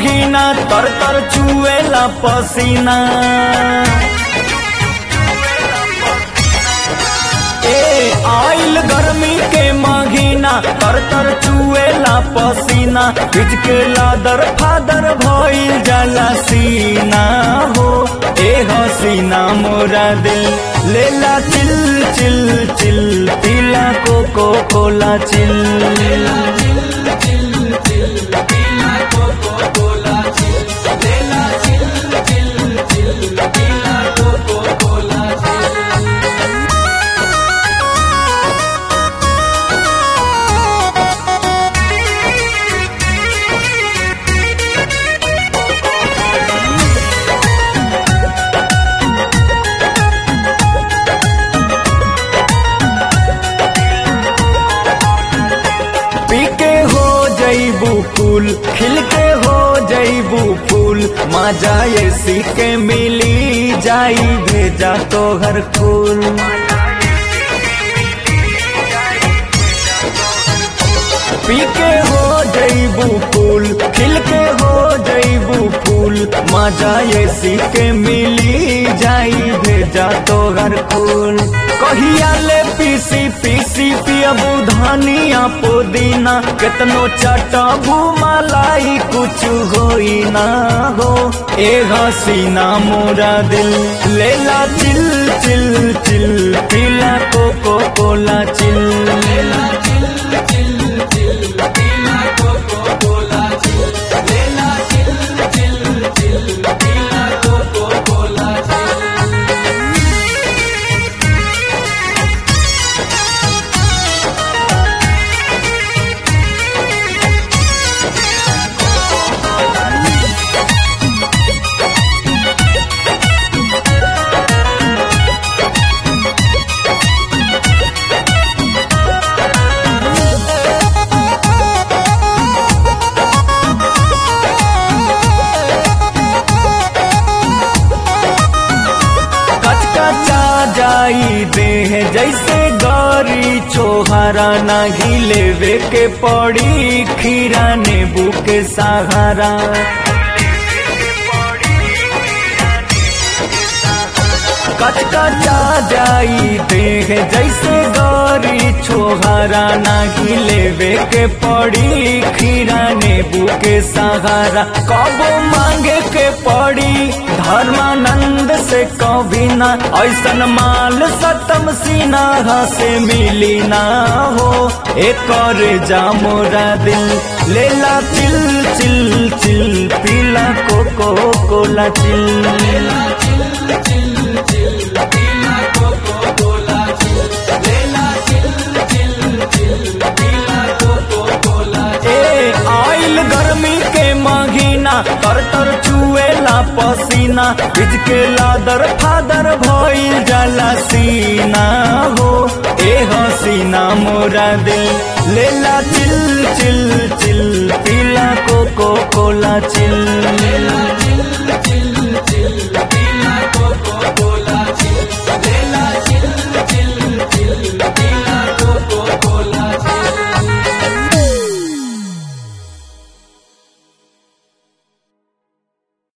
महीना तर तर चुएला पसीना ए आइल गर्मी के महीना तर तर चुएला पसीना बिज के लादर फादर भइल जाला सीना हो ए हसीना मोरा दिल लेला चिल चिल चिल पीला कोको कोला चिल पी के हो जईबू फूल खिल के हो जईबू फूल मजा ऐसी के मिली जाई भेजा तो हर फूल पी के हो जईबू फूल खिल के हो जईबू फूल मजा ऐसी के मिली जाई भेजा तो हर फूल कहिया ले पीसी पीसी पियबू धनिया पुदीना केतनो चटबू मलाई कुछ होई ना हो ए हसीना मोरा दिल लेला चिल चिल चिल पीला कोको कोला चिल लेला चिल चिल चिल पीला कोको कोला चिल लेला चिल चिल चिल पीला कोको कोला चिल कचकचा जाई देह जैसे गौरी छोहरा ना घिलेवे के पड़ी खीरा नींबू के सहारा कचकचा जाई देह जैसे गौरी छोहरा ना घिलेवे के पड़ी खीरा नींबू के सहारा कबो मांगे के पड़ी धर्मानंद से कभी ना ऐसन माल सतम सीना से मिली ना हो एक और जा मोरा दिल लेला चिल चिल चिल पीला कोको कोला चिल लेला चिल चिल चिल पीला कोको कोला चिल लेला चिल चिल चिल पीला कोको कोला ए आइल गर्मी के महीना तर तर चुएला पसीना बिज के लादर फादर भइल जाला सीना हो ए हसीना मोरा दिल लेला चिल चिल